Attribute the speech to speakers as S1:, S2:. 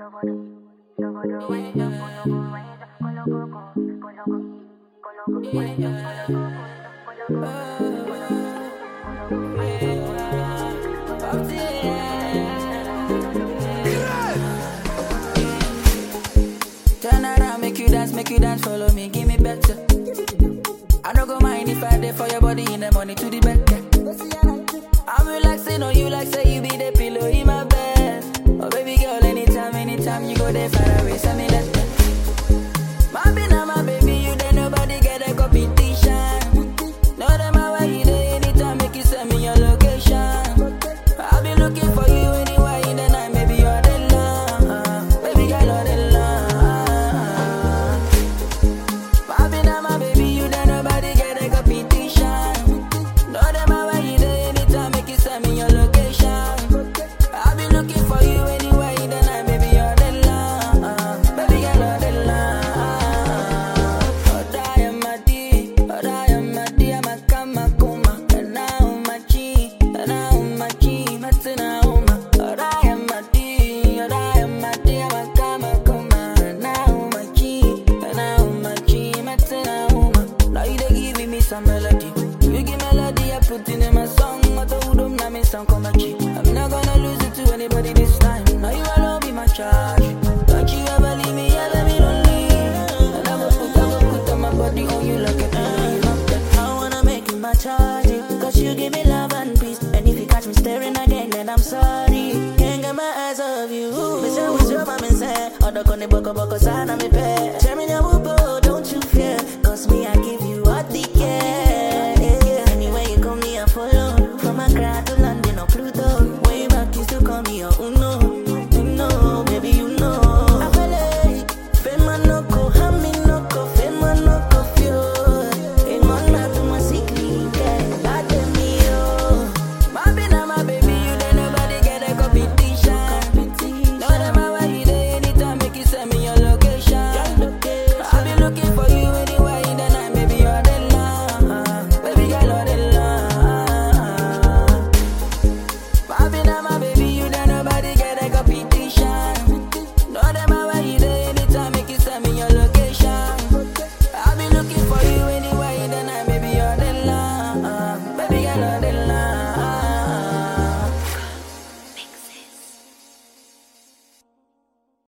S1: Turn around, make you dance, make you dance, follow me, give me better. I don't go mind if I there for your body in the money to the back. I'm relaxing on you like say you be the pillow in my bed. Oh baby girl, anytime, anytime you go there far away, send me letter. My be now my baby, you there nobody get a competition. No them where you there anytime, make you send me your location. I'll be looking for you anywhere in the night, maybe you're the love, baby girl, you're the love. My be now my baby, you there nobody get a competition. No them where you there anytime, make you send me your location. I'll be looking for you anywhere in the night, baby you're the love, baby girl you're the love. Oh die am a D, oh die am a D, I'm a kama kuma, and now my G, and now my G, matina uma. Oh die am a D, oh die am a D, I'm a kama kuma, and now my G, and now my G, matina uma. Now you dey give me some melody, you give melody I put in my song, I told them na me sound come back cheap. I'm not gonna lose it to anybody this time. Now you alone be my charge. Don't you ever leave me, ever be lonely. And I will put, I will put on my body on you like a pillow.
S2: I wanna make you my charge Cause you give me love and peace And if you catch me staring again then I'm sorry Can't get my eyes off you Me say what's your mama say Odo kone boko boko sana me pe Tell me now whoop, don't you fear Cause me I give